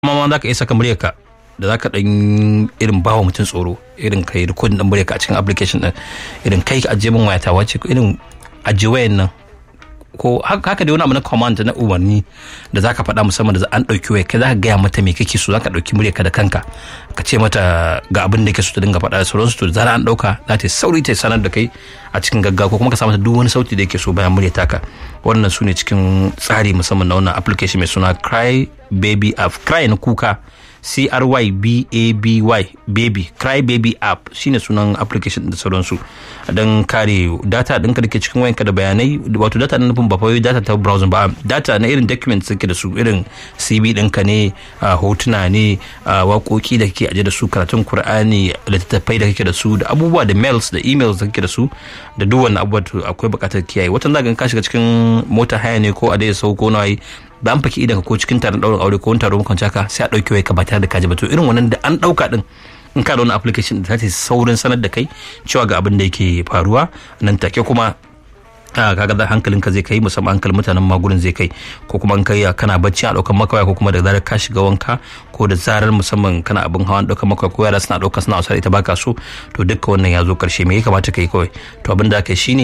ma za ka iya saka muryarka da za ka ɗan irin bawa mutum tsoro irin kai rikodin ɗan muryarka a cikin application ɗin irin kai ajiye min wayata wace irin ajiye wayan nan ko haka dai wani abu na command na umarni da za ka faɗa musamman da an ɗauki waya kai za ka gaya mata me kake so za ka ɗauki muryarka da kanka ka ce mata ga abin da ke so ta dinga faɗa da sauransu to da zara an ɗauka za ta sauri ta sanar da kai a cikin gaggawa ko kuma ka sa mata duk wani sauti da yake so bayan murya taka wannan su ne cikin tsari musamman na wannan application mai suna cry baby app cry na kuka C-R-Y-B-A-B-Y baby cry baby app shine sunan application da sauransu don kare data ɗinka da ke cikin wayanka da bayanai wato data na nufin ba fa data ta browser ba data na irin documents suke da su irin CV ɗinka ne hotuna ne waƙoƙi da kake aje da su karatun Kur'ani littattafai da kake da su da abubuwa da mails da emails da kake da su da duk wannan abubuwa akwai buƙatar kiyaye watan zaka ka shiga cikin mota haya ne ko a dai sau ko nayi da an faki idan ko cikin taron ɗaurin aure ko wani taron makon ka sai a ɗauki wai ka ba tare da kaji ba to irin wannan da an ɗauka ɗin in ka da wani application da ta saurin sanar da kai cewa ga abin da yake faruwa nan take kuma kaga da hankalinka zai kai musamman hankalin mutanen magurin zai kai ko kuma in kai kana bacci a ɗaukar maka ko kuma da zarar ka shiga wanka ko da zarar musamman kana abin hawan ɗaukar maka ko yara suna ɗauka suna wasa ita baka so to dukka wannan ya zo ƙarshe me ya kamata kai kawai to abin da aka shine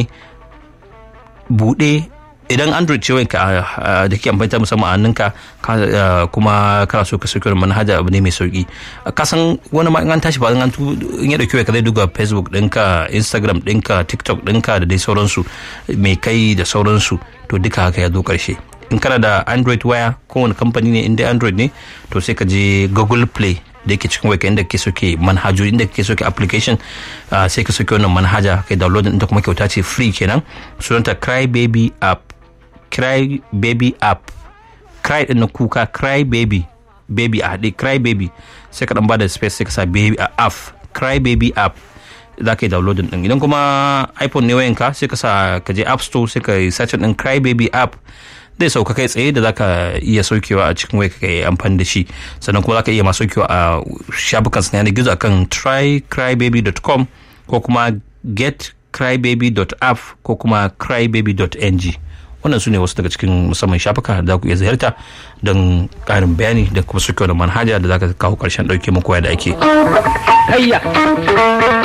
buɗe idan android ce wanka da ke amfani ta musamman a hannunka kuma kana so ka sauke manhaja abu ne mai sauki ka san wani ma in an tashi ba in an in ya dauki ka zai duba facebook ɗinka instagram ɗinka tiktok ɗinka da dai sauransu mai kai da sauransu to duka haka ya zo karshe in kana da android waya kowane kamfani ne inda android ne to sai ka je google play da yake cikin waya inda kake soke manhajoji inda kake soke application sai ka soke wannan manhaja kai download ɗinta kuma kyauta ce free kenan sunanta cry baby app cry baby app cry din na kuka cry baby baby a haɗe cry baby sai ka dan bada space sai ka sa baby a app cry baby app za ka yi downloading din idan kuma iphone ne wayanka sai ka sa ka je app store sai ka yi search din cry baby app zai sauka kai tsaye da zaka iya saukewa a cikin waya ka yi amfani da shi sannan kuma zaka iya ma saukewa a shafukan sa yanar gizo akan trycrybaby.com ko kuma getcrybaby.app ko kuma crybaby.ng wannan su ne wasu daga cikin musamman shafuka da za ku iya ziyarta don ƙarin bayani da kuma suke da manhaja da za ka kawo ƙarshen ɗauke muku da ake.